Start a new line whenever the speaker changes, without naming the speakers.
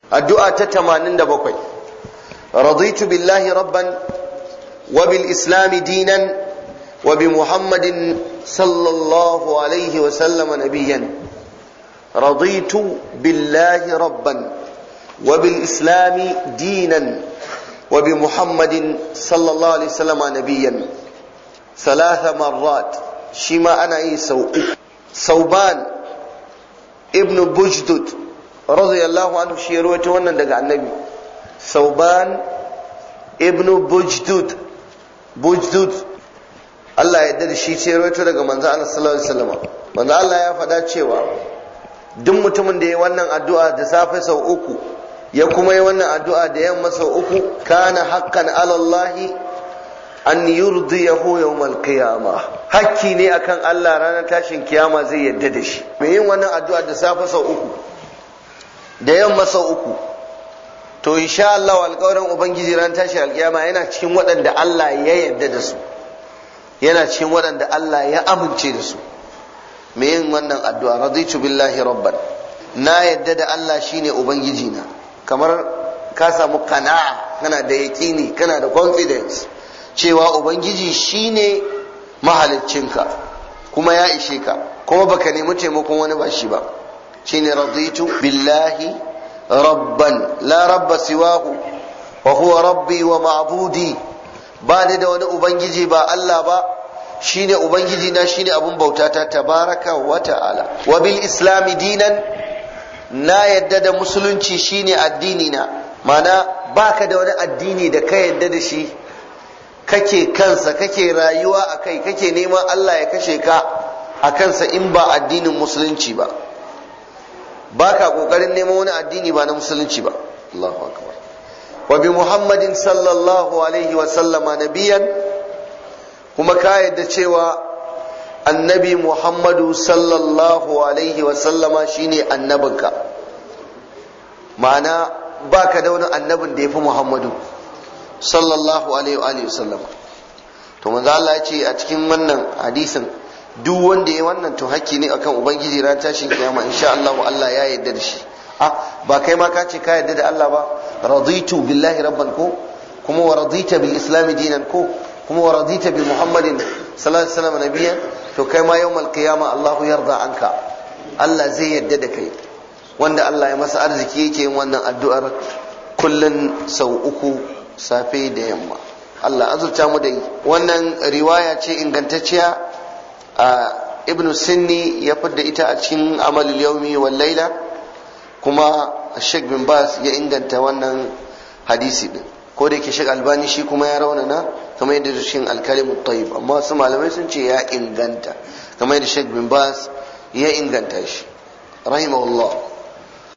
addu'a ta 87 raditu billahi rabban wa bil islam dinan wa bi muhammadin sallallahu alaihi wa sallama nabiyyan raditu billahi rabban wa bil islam dinan wa bi muhammadin sallallahu alaihi wa sallama nabiyyan ثلاث مرات شما أنا إيه سو ثوبان ابن بجدد رضي الله عنه شي رويته wannan daga annabi ثوبان ابن بجدد بجدد Allah ya yarda da shi ce rawaito daga manzo Allah sallallahu alaihi wasallam manzo Allah ya faɗa cewa duk mutumin da ya wannan addu'a da safe sau uku ya kuma yi wannan addu'a da yamma sau uku kana haqqan ala Allah an yurdiyahu yawmal qiyama hakki ne akan Allah ranar tashin kiyama zai yadda da shi mai yin wannan addu'a da safe sau uku da yamma sau uku to insha Allah alƙawarin ubangiji ran tashin alkiyama yana cikin waɗanda Allah ya yadda da su yana cikin waɗanda Allah ya amince da su mai yin wannan addu'a raditu billahi rabban na yadda da Allah shine ubangiji na kamar ka samu kana'a kana da yaƙini kana da confidence cewa ubangiji shine mahaliccinka kuma ya ishe ka kuma baka nemi taimakon wani ba shi ba shine raditu billahi rabban la rabba siwahu wa huwa rabbi wa ma'budi ba ni da wani ubangiji ba Allah ba shine ubangiji na shine abun bauta ta tabaraka wa ta'ala wa bil islami dinan na yadda da musulunci shine addini na mana baka da wani addini da ka yadda da shi kake kansa kake rayuwa a kai kake neman Allah ya kashe ka a kansa in ba addinin musulunci ba ba ka kokarin neman wani addini ba na musulunci ba Allahu akbar wa bi muhammadin sallallahu alaihi wa sallama nabiyan kuma ka yadda cewa annabi muhammadu sallallahu alaihi wa sallama shine annabinka ma'ana baka da wani annabin da ya fi muhammadu sallallahu alaihi wa sallam to manzo Allah ya ce a cikin wannan hadisin duk wanda ya wannan to hakki ne akan ubangiji ran tashin kiyama insha Allah Allah ya yarda da shi ah ba kai ma ka ce ka yarda da Allah ba raditu billahi rabban ko kuma wa radita bil islam dinan ko kuma wa radita bi muhammadin sallallahu alaihi wasallam nabiyyan to kai ma yawmal qiyama Allah yarda anka Allah zai yarda da kai wanda Allah ya masa arziki yake yin wannan addu'ar kullun sau uku safe da yamma Allah azurta mu da yi wannan riwaya ce ingantacciya a ibnu sinni ya fidda ita a cikin amalul yaumi wal laila kuma Sheikh bin Bas ya inganta wannan hadisi din ko da yake Sheikh Albani shi kuma ya raunana kamar yadda cikin al-kalimut tayyib amma wasu malamai sun ce ya inganta kamar yadda Sheikh bin Bas ya inganta shi rahimahullah